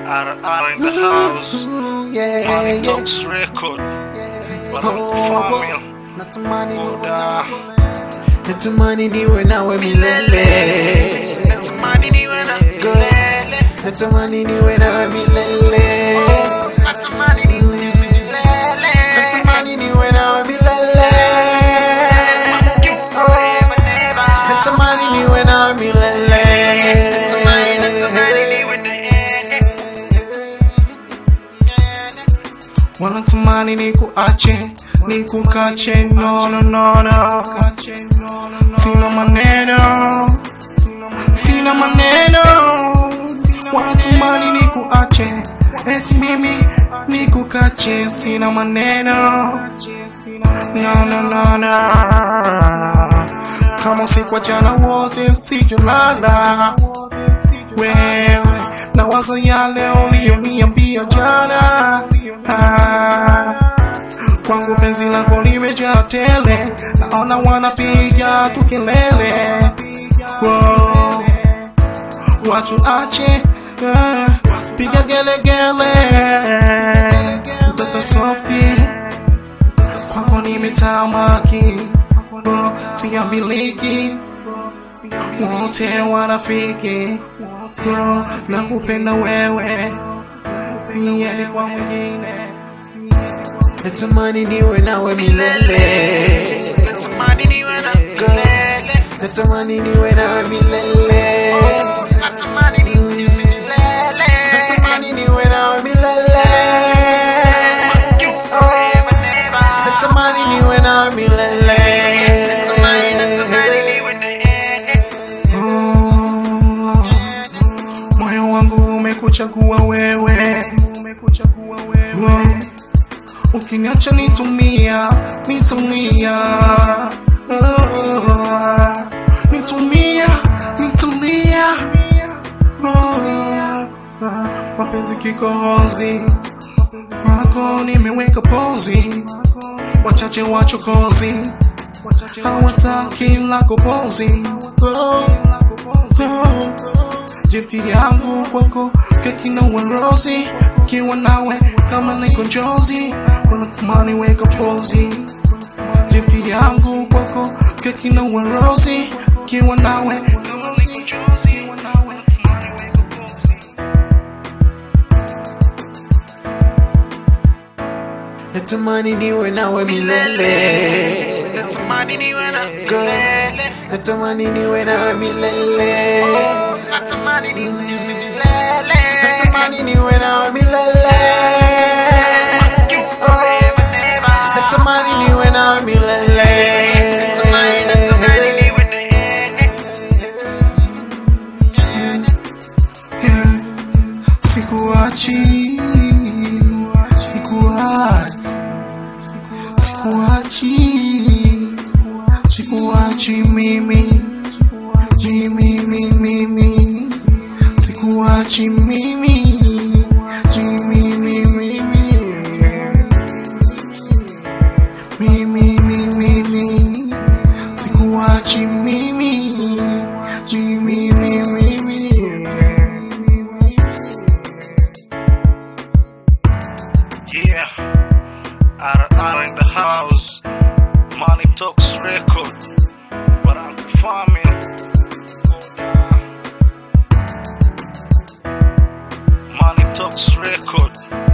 RR in the house. yeah, Money yeah. Talks Record. Baraka Family. Natamani niwe Muda. nawe. Natamani niwe nawe milele Natamani niwe na Girl, Natamani niwe nawe milele Natamani niwe milele. Natamani niwe nawe milele Oh, Natamani niwe nawe milele Natamani, natamani niwe na wanatamani nikuache nikukache no no no no sina maneno sina maneno wanatamani nikuache eti mimi nikukache sina maneno no no no no kama usikuachana wote usijolala wewe na wazo yale uliyoniambia jana ah, kwangu penzi lako limejaa tele naona wanapiga tu kelele Wow. watu ache ah, piga gelegele mtoto softi kwako nimetamaki Oh, siambiliki wote wanafiki Bro, nakupenda wewe siende kwa mwingine natamani niwe nawe milele Natamani niwe na milele. natamani niwe nawe milele Natamani niwe milele. natamani niwe nawe milele Oh, natamani niwe nawe milele Natamani, natamani niwe na Oh, moyo wangu umekuchagua wewe, umekuchagua wewe. Ukiniacha nitumia, nitumia, oh, nitumia, nitumia, oh, mapenzi kikohozi wako nimeweka pozi, wachache wachokozi hawataki lako pozi oh, oh. Jifti yangu kwako keki na warozi kiwa nawe kama niko njozi wanatamani weka pozi Jifti yangu kwako keki na warozi kiwa nawe kama niko njozi kiwa nawe Natamani niwe nawe milele Natamani niwe na Girl, milele. Natamani niwe nawe milele Natamani niwe milele. Natamani niwe nawe milele Oh, Natamani niwe nawe milele Natamani, natamani niwe na Yeah. Sikuachi Sikuachi Sikuachi Sikuachi mimi Mimi mimi mimi Sikuachi mimi Mimi mimi mimi mimi mimi Sikuachi mimi Mimi mimi mimi Yeah, RR in the house. Money Talks Record. Baraka Family. Money Talks Record.